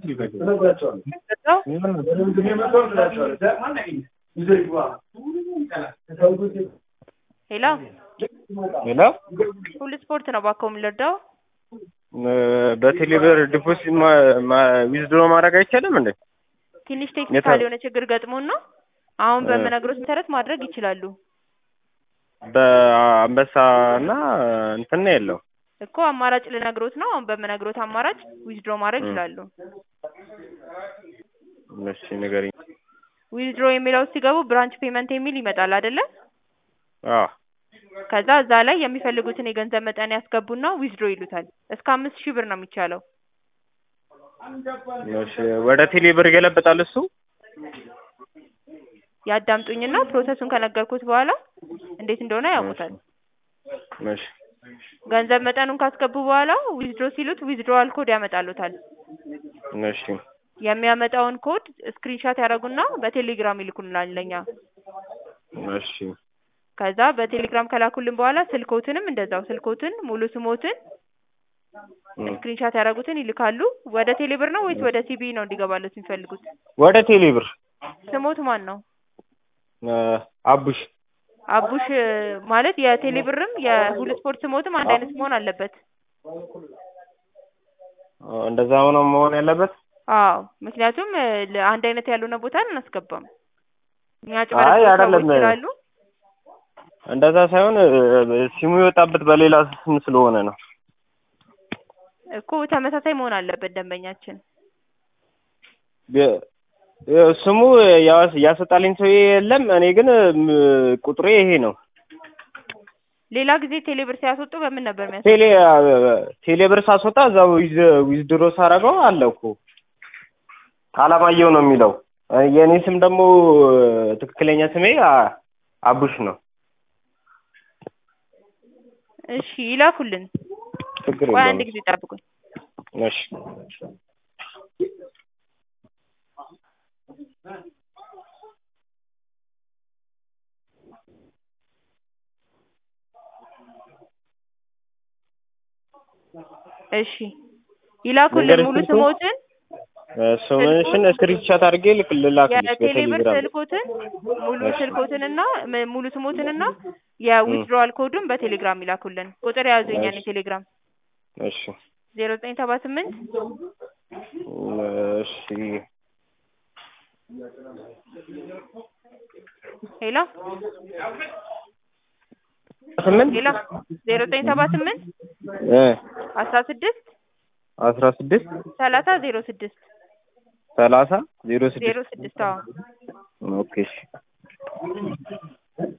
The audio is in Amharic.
ሄሎ ሄሎ ሁሉ ስፖርት ነው እባክዎ የምንረዳው? በቴሌብር ዲፖዚት ዊዝድሮ ማድረግ አይቻልም እንዴ? ትንሽ ቴክኒካል የሆነ ችግር ገጥሞን ነው። አሁን በምነግሮት መሰረት ማድረግ ይችላሉ በአንበሳ እና እንትን ነው ያለው እኮ አማራጭ ልነግሮት ነው። አሁን በምነግሮት አማራጭ ዊዝድሮ ማድረግ ይችላሉ። እሺ ንገሪኝ። ዊዝድሮ የሚለው ውስጥ ሲገቡ ብራንች ፔመንት የሚል ይመጣል አይደለ? አዎ ከዛ እዛ ላይ የሚፈልጉትን የገንዘብ መጠን ያስገቡና ዊዝድሮ ይሉታል። እስከ አምስት ሺህ ብር ነው የሚቻለው። እሺ ወደ ቴሌብር ይገለበጣል እሱ? ያዳምጡኝና ፕሮሰሱን ከነገርኩት በኋላ እንዴት እንደሆነ ያውቁታል። እሺ ገንዘብ መጠኑን ካስገቡ በኋላ ዊዝድሮ ሲሉት ዊዝድሮዋል ኮድ ያመጣሉታል። እሺ የሚያመጣውን ኮድ ስክሪንሻት ያደርጉና በቴሌግራም ይልኩልናል ለኛ። እሺ ከዛ በቴሌግራም ከላኩልን በኋላ ስልኮትንም እንደዛው ስልኮትን ሙሉ ስሞትን ስክሪንሻት ያደረጉትን ይልካሉ። ወደ ቴሌብር ነው ወይስ ወደ ሲቢ ነው እንዲገባለት የሚፈልጉት? ወደ ቴሌብር ስሞት ማን ነው? አቡሽ አቡሽ ማለት የቴሌብርም የሁሉ ስፖርት ስሞትም አንድ አይነት መሆን አለበት። እንደዛ ሆኖ መሆን ያለበት? አዎ ምክንያቱም አንድ አይነት ያልሆነ ቦታ አናስገባም። እኛ አይ ጭበረበር ሰዎች አይደለም። ስላሉ እንደዛ ሳይሆን ሲሙ የወጣበት በሌላ ስም ስለሆነ ነው። እኮ ተመሳሳይ መሆን አለበት ደንበኛችን። የ- የ- ስሙ ያስ- ያስወጣልኝ ሰው የለም። እኔ ግን ም- ቁጥሬ ይሄ ነው። ሌላ ጊዜ ቴሌብር ሲያስወጡ በምን ነበር የሚያስ ቴሌ ቴሌብር ሳስወጣ እዛው ዊዝ ዊዝድሮ ሳረገው አለ እኮ አላማየሁ ነው የሚለው። የእኔ ስም ደግሞ ትክክለኛ ስሜ አ- አቡሽ ነው። እሺ ይላኩልን። ችግር ቆይ አንድ የለውም። ጊዜ ጠብቁኝ። እሺ እሺ ይላኩልን መንገድ ሙሉ ስልኩ? ስሞትን ስምሽን ስክሪንሻት አድርጌ ልክ ልላክልሽ የቴሌብር በቴሌግራም ስልኮትን ሙሉ እሺ። ስልኮትንና ም- ሙሉ ስሞትንና የዊዝድሮዋል ኮዱን በቴሌግራም ይላኩልን። ቁጥር የያዙ የኛን እሺ። የቴሌግራም እሺ ዜሮ ዘጠኝ ሰባ ስምንት እሺ ሄሎ ስምንት ሄሎ ዜሮ ዘጠኝ ሰባ ስምንት እ አስራ ስድስት አስራ ስድስት ሰላሳ ዜሮ ስድስት ሰላሳ ዜሮ ዜሮ ስድስት ስድስት አዎ ኦኬ እሺ